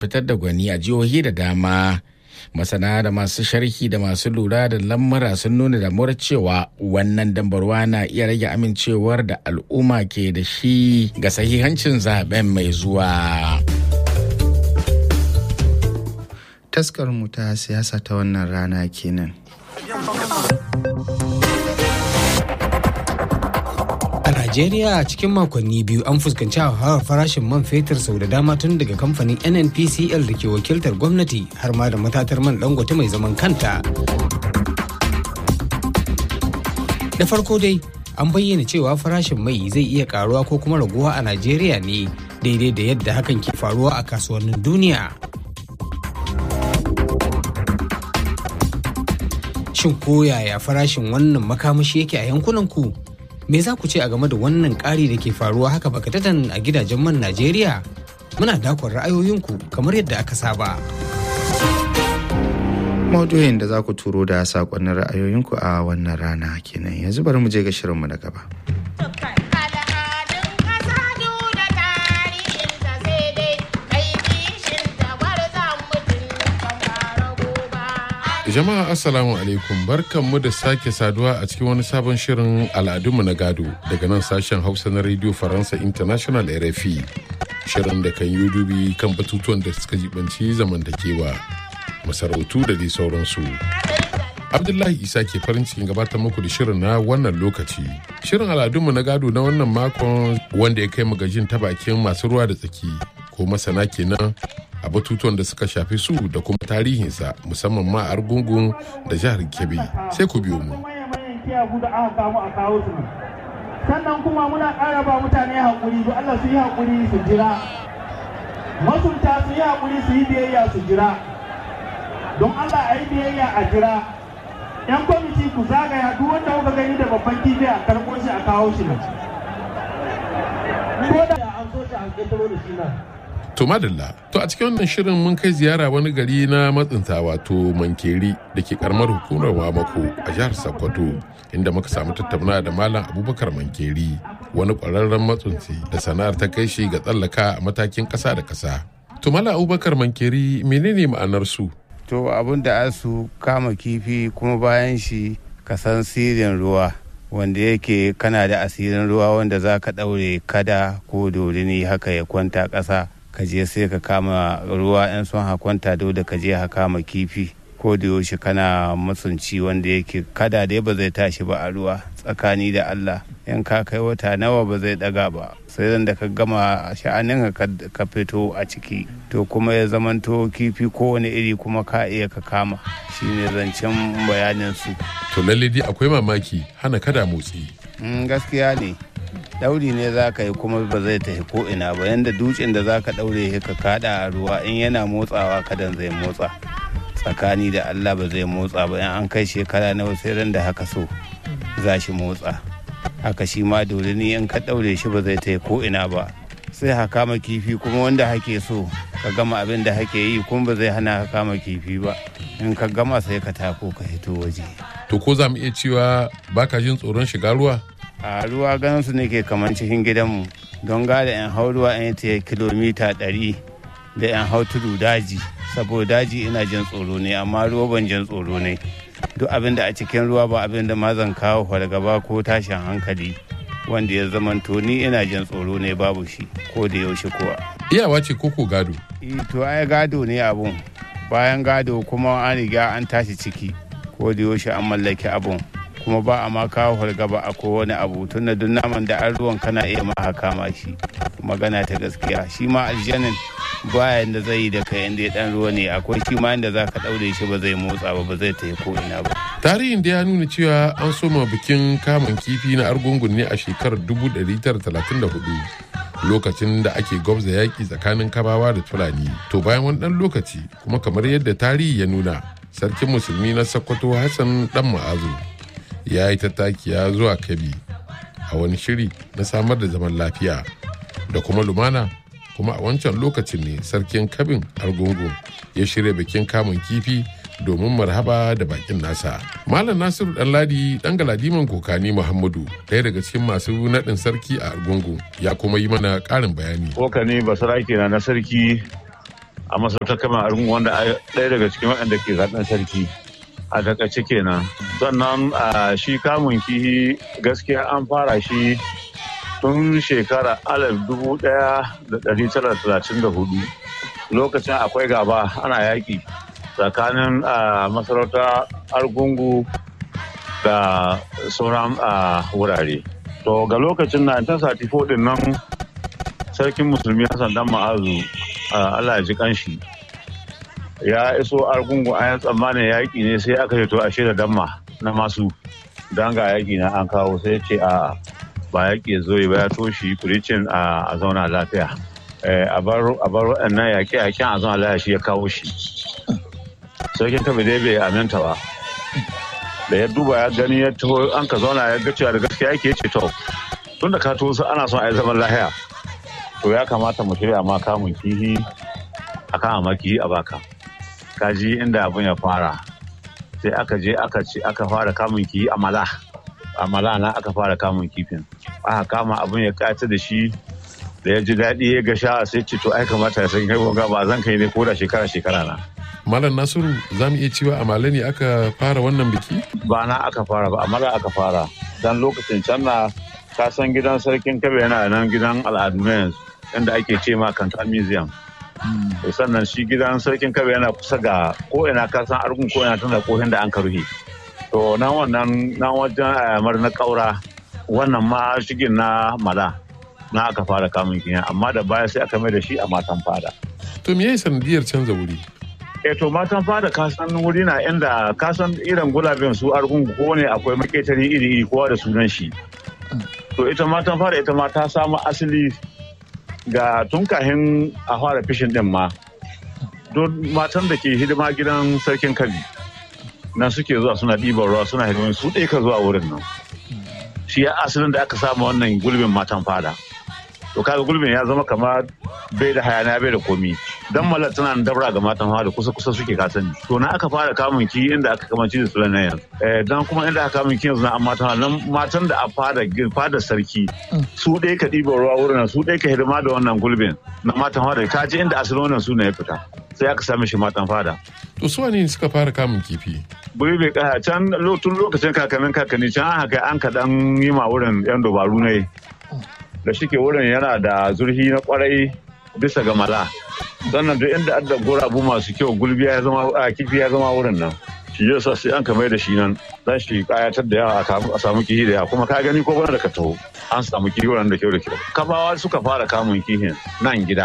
fitar da gwani a jihohi da dama masana da masu sharhi da masu lura da lamura sun nuna damuwar cewa wannan dambarwa na iya rage amincewar da al'umma ke da shi ga sahihancin zaben mai zuwa taskar mu ta siyasa ta wannan rana kenan A Najeriya cikin makonni biyu an fuskanci hauhawar farashin man fetur sau da dama tun daga kamfanin NNPCL da ke wakiltar gwamnati har ma da matatar man dangote mai zaman kanta. Da farko dai an bayyana cewa farashin mai zai iya karuwa ko kuma raguwa a Najeriya ne daidai da yadda hakan ke faruwa a kasuwannin duniya. Shin ko yaya farashin wannan makamashi yake a yankunan ku? Me za ku ce a game da wannan ƙari da ke faruwa haka bakatatan a gidajen man Najeriya? Muna dakon ra'ayoyinku kamar yadda aka saba. maudu'in da za ku turo da sakonnin ra'ayoyinku a wannan rana kenan yanzu bari mu je ga shirinmu na gaba. Jama'a Assalamu alaikum barkanmu da sake saduwa a cikin wani sabon shirin al'adunmu na gado daga nan sashen Hausa na Radio Faransa International RFI. Shirin da kan yi dubi kan batutuwan da suka jibanci zamantakewa, masarautu da dai sauransu. Abdullahi Isa ke farin cikin gabatar muku da shirin na wannan lokaci. Shirin al'adunmu na gado na wannan makon wanda ya kai mu gajin ta bakin masu ruwa da tsaki ko masana kenan a batutuwan da suka shafi su da kuma tarihinsa musamman ma a argungun da jihar kebbi sai ku biyo mu sannan kuma muna ƙara ba mutane haƙuri don Allah su yi haƙuri su jira masunta su yi haƙuri su yi biyayya su jira don Allah a yi biyayya a jira yan kwamiti ku zagaya duk wanda kuka gani da babban kifi a karɓo shi a kawo shi nan ko da an so shi a ƙetaro da shi nan To madalla, to a cikin wannan shirin mun kai ziyara wani gari na matsinta wato Mankeri da ke karamar hukumar Wamako a jihar Sokoto inda muka samu tattauna da Malam Abubakar Mankeri wani ƙwararren matsinci da sana'ar ta kai shi ga tsallaka a matakin ƙasa da ƙasa. To Malam Abubakar Mankeri menene ma'anar su? To abin da su kama kifi kuma bayan shi ka san sirrin ruwa wanda yake kana da asirin ruwa wanda za ka ɗaure kada ko dorini haka ya kwanta ƙasa. ka je sai ka kama ruwa yan son hakwanta dole ka je ka kama kifi ko da yaushe kana matsunci wanda yake kada dai ba zai tashi ba a ruwa tsakani da Allah in ka kai wata nawa ba zai daga ba sai zan da ka gama sha'anin ka fito a ciki to kuma ya zamanto kifi kowane iri kuma ka iya ka kama shine zancen bayanin su To lalle dai akwai mamaki hana kada motsi. gaskiya ne dauri ne za ka yi kuma ba zai tafi ko ina ba yanda dutsen da za ka daure ka kada a ruwa in yana motsawa kadan zai motsa tsakani da allah ba zai motsa ba in an kai shekara na sai ran da haka so za shi motsa haka shi ma dole ne in ka daure shi ba zai tafi ko ina ba sai ha kama kifi kuma wanda hake so ka gama abin da hake yi kuma ba zai hana ka kama kifi ba in ka gama sai ka tako ka hito waje To ko za mu iya cewa baka jin tsoron shiga ruwa? a ruwa ganin su nake kamar cikin gidanmu don gada yan hau ruwa yan ta kilomita ɗari da yan hau tudu daji saboda daji ina jin tsoro ne amma ruwa ban jin tsoro ne duk abin da a cikin ruwa ba abin da ma zan kawo fargaba ko tashin hankali wanda ya zamanto ni ina jin tsoro ne babu shi ko da yaushe kuwa Iyawa ce koko gado. to ai gado ne abun bayan gado kuma an riga an tashi ciki ko da yaushe an mallaki abun kuma ba a ma kawo fargaba a kowane abu tun da duk naman da an ruwan kana iya ma kama shi magana ta gaskiya shi ma aljanin baya da zai yi da kai inda ya dan ruwa ne akwai shi ma inda za ka daure shi ba zai motsa ba ba zai tafi ko ina ba Tarihin da ya nuna cewa an soma bikin kamun kifi na argungun ne a shekarar 1934 lokacin da ake gwabza yaƙi tsakanin kabawa da fulani. To bayan wani ɗan lokaci kuma kamar yadda tarihi ya nuna sarkin musulmi na Sokoto Hassan dan Ma'azu ya yi tattakiya zuwa Kabi a wani shiri na samar da zaman lafiya da kuma lumana kuma a wancan lokacin ne sarkin kabin argungu ya shirya bikin kamun kifi domin marhaba da bakin nasa malam nasiru ɗanladi ɗan galadiman kokani muhammadu ɗaya daga cikin masu naɗin sarki a argungu ya kuma yi mana ƙarin bayani kokani basarake na na sarki a masarautar kama argungu wanda ɗaya daga cikin waɗanda ke zaɓen sarki a takaice kenan sannan a shi kamun kihi gaskiya an fara shi tun shekara alif dubu ɗaya da ɗari tara talatin da hudu lokacin akwai gaba ana yaƙi tsakanin masarauta argungu da sauran wurare to ga lokacin 1934 din nan sarkin musulmi hassan dan ma'azu allah ya ji kanshi ya iso argungu a yan tsammanin yaƙi ne sai aka ce to a da damma na masu don ga yaƙi na an kawo sai ce a ba yaƙi ya zo ba ya toshi kuricin a zauna lafiya a bar waɗannan yaƙe-yaƙen a zauna lafiya shi ya kawo shi sarkin kabe dai bai aminta ba da ya duba ya gani ya taho an ka zauna ya ga cewa da gaskiya yake ce to tun da ka to ana son a yi zaman lahiya to ya kamata mu shirya ma kamun kihi a kan maki a baka kaji inda abin ya fara sai aka je aka ce aka fara kamun kihi a mala a mala na aka fara kamun kifin aka kama abin ya kata da shi da ya ji daɗi ya ga sha sai ce to ai kamata ya san kai gonga ba zan kai ne ko da shekara shekara na Malam Nasiru za mu iya cewa a Male ne aka fara wannan biki? Ba na aka fara ba, amma aka fara. Dan lokacin can na ka san gidan sarkin kabe yana nan gidan al'adu na yanzu inda ake ce ma kanta museum. sannan shi gidan sarkin kabe yana kusa ga ko ina ka san argun ko ina tana kohin da an ka ruhe. To nan wannan nan wajen ayamar na kaura wannan ma shigin na mala na aka fara kamun kiyan amma da baya sai aka mai da shi a matan fada. To me yayi sanadiyar canza wuri? e to matan fada kasan wuri na inda kasan irin gulabin su argungu ko ne akwai maketari iri iri kowa da sunan shi to ita matan fada ita ma ta samu asali ga tun kahin a fara fishin din ma don matan da ke hidima gidan sarkin kabi nan suke zuwa suna ɗiban ruwa suna hidimin su ɗaya ka zuwa wurin nan shi ya asalin da aka samu wannan gulbin matan fada to kaga gulbin ya zama kamar bai da hayana bai da komi dan malar tana dabra ga matan hawa da kusa kusa suke kasani to na aka fara kamun ki inda aka kamanci da sulan nan yanzu eh dan kuma inda aka kamun ki yanzu na matan hawa nan matan da a fada fada sarki su dai ka ɗiba ruwa wurin su dai ka hidima da wannan gulbin na matan hawa da ka ji inda asalin wannan suna ya fita sai aka sami shi matan fada to su ne suka fara kamun kifi buri bai kaya can tun lokacin kakannin kakanni can an haka an kaɗan yi ma wurin yan dabaru ne da shike wurin yana da zurfi na kwarai bisa ga mala sannan duk inda adda gurabu masu kyau gulbiya ya zama a kifi ya zama wurin nan shi yasa sai an kamar da shi nan dan shi kayatar da yawa a samu kihi da yawa kuma ka gani ko bana da ka taho an samu kihi wurin da kyau da kyau kabawa suka fara kamun kihin nan gida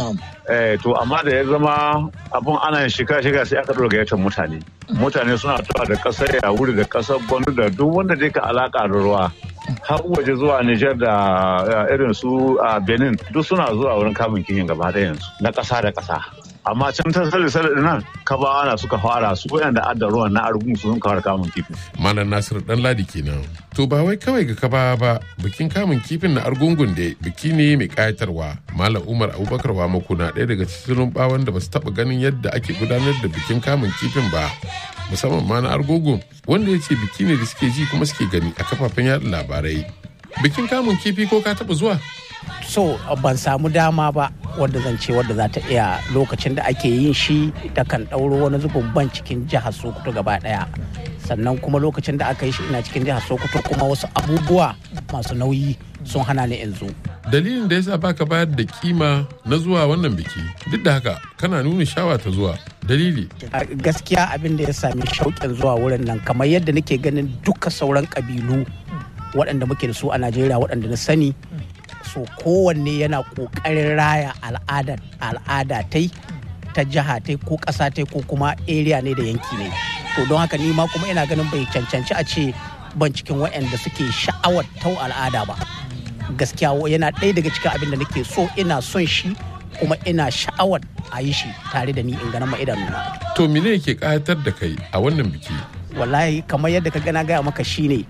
eh to amma da ya zama abun ana shiga shiga sai aka dora gayyatar mutane mutane suna tuwa da kasar ya wuri da kasar gwanu da duk wanda dai ka alaka da ruwa har waje zuwa Nijar da irin su a Benin duk suna zuwa wurin kamun kihin gaba da yanzu na ƙasa da ƙasa. Amma can ta sale sale nan kabawa na suka fara su da adda ruwan na argun su sun kawar kamun kifin. Malam Nasiru dan ladi kenan. To ba wai kawai ga kaba ba bikin kamun kifin na argungun da biki ne mai kayatarwa. Malam Umar Abubakar Wamako na ɗaya daga cikin bawan da ba su taɓa ganin yadda ake gudanar da bikin kamun kifin ba. musamman ma na argogo wanda ya ce biki ne da suke ji kuma suke gani a kafafen yada labarai bikin kamun kifi ko ka taba zuwa so ban samu dama ba wadda zan ce wadda za ta iya lokacin da ake yin shi da kan ɗauro wani zubin ban cikin jihar sokoto gaba ɗaya sannan kuma lokacin da aka yi shi ina cikin jihar sokoto kuma wasu abubuwa masu nauyi sun hana ni in zo dalilin da yasa baka bayar da kima na zuwa wannan biki duk da haka kana nuna shawa ta zuwa dalili gaskiya abin da ya sami shauƙin zuwa wurin nan kamar yadda nake ganin duka sauran ƙabilu waɗanda muke da su a najeriya waɗanda na sani so kowanne yana ƙoƙarin raya al'adar al'ada tai ta jiha tai ko ƙasa tai ko kuma area ne da yanki ne to don haka ni ma kuma ina ganin bai cancanci a ce ban cikin waɗanda suke sha'awar tau al'ada ba gaskiya yana ɗaya daga cikin abin da nake so ina son shi kuma ina sha'awar a yi shi tare da ni in ganin ma idanuna. To mene yake ƙayatar da kai a wannan biki? Wallahi kamar yadda ka gana gaya maka shine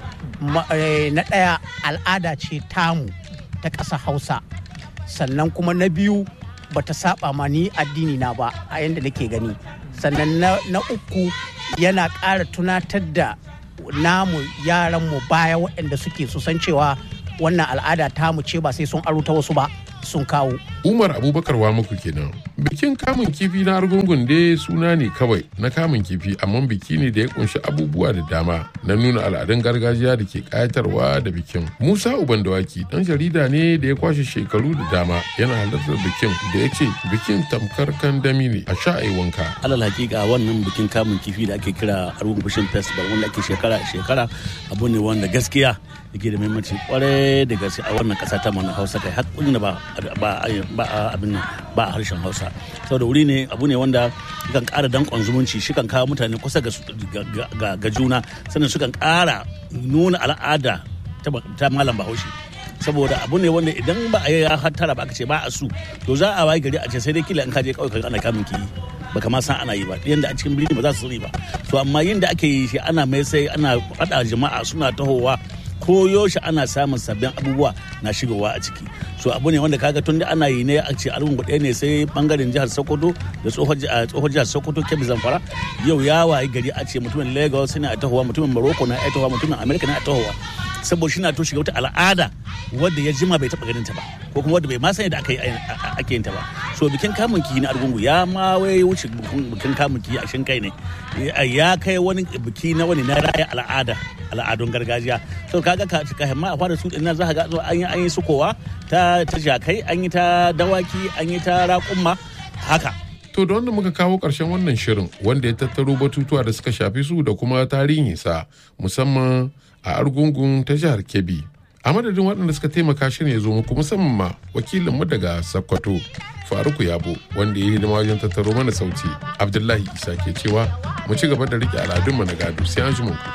na ɗaya al'ada ce tamu ta ƙasa Hausa sannan kuma na biyu bata saba ma ni addini na ba a yadda nake gani sannan na uku yana ƙara tunatar da namu yaranmu baya waɗanda suke su san cewa wannan al'ada tamu ce ba sai sun aro ta wasu ba sun kawo umar abubakar wa muku kenan bikin kamun kifi na argungun dai suna ne kawai na kamun kifi amma biki ne da ya kunshi abubuwa da dama na nuna al'adun gargajiya da ke kayatarwa da bikin musa uban dawaki dan jarida ne da ya kwashe shekaru da dama yana halartar bikin da ya ce bikin tamkar kandami ne a sha a wanka alal hakika wannan bikin kamun kifi da ake kira argungun fishing festival wanda ake shekara shekara abu ne wanda gaskiya yake da muhimmanci kwarai da gaske a wannan kasa ta mana hausa kai har da ba ba abin ba a harshen hausa saboda wuri ne abu ne wanda kan kara dankon zumunci shi kan kawo mutane kusa ga juna sannan su kan kara nuna al'ada ta malam bahaushe saboda abu ne wanda idan ba a yi hattara ba aka ce ba a su to za a wayi gari a ce sai dai kila in kaje kawai ana kamun kiyi baka ma san ana yi ba yanda a cikin birni ba za su sani ba to amma yin da ake yi shi ana mai sai ana faɗa jama'a suna tahowa ko yaushe ana samun sabbin abubuwa na shigowa a ciki so abu ne wanda kaga tun da ana yi ne a ce al'umma ɗaya ne sai bangaren jihar sokoto da tsohon jihar sokoto kebbi zamfara yau ya wayi gari a ce mutumin lagos ne a tahowa mutumin morocco na a tahowa mutumin america na a tahowa saboda shi na to shiga wata al'ada wadda ya jima bai taɓa ganin ta ba ko kuma wadda bai ma sani da aka yi ake yin ta ba so bikin kamun kihi na argungu ya ma wai wuce bikin kamun kihi a shin kai ne ya kai wani biki na wani na raya al'ada al'adun gargajiya so kaga ka ka himma a fara su ina za ka ga an yi an yi sukowa ta ta jakai an yi ta dawaki an yi ta raƙumma haka To da wanda muka kawo ƙarshen wannan shirin wanda ya tattaro batutuwa da suka shafi su da kuma tarihinsa musamman a argungun ta jihar Kebbi. A madadin waɗanda suka taimaka shirin ya zo muku musamman ma wakilinmu daga Sokoto Faruku Yabo wanda ya yi hidima wajen tattaro mana sauti. Abdullahi Isa ke cewa mu ci gaba da riƙe al'adunmu na gado sai an ji mu.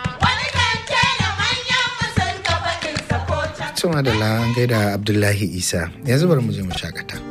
Tuma da an gaida Abdullahi Isa yanzu bari mu je mu shakata.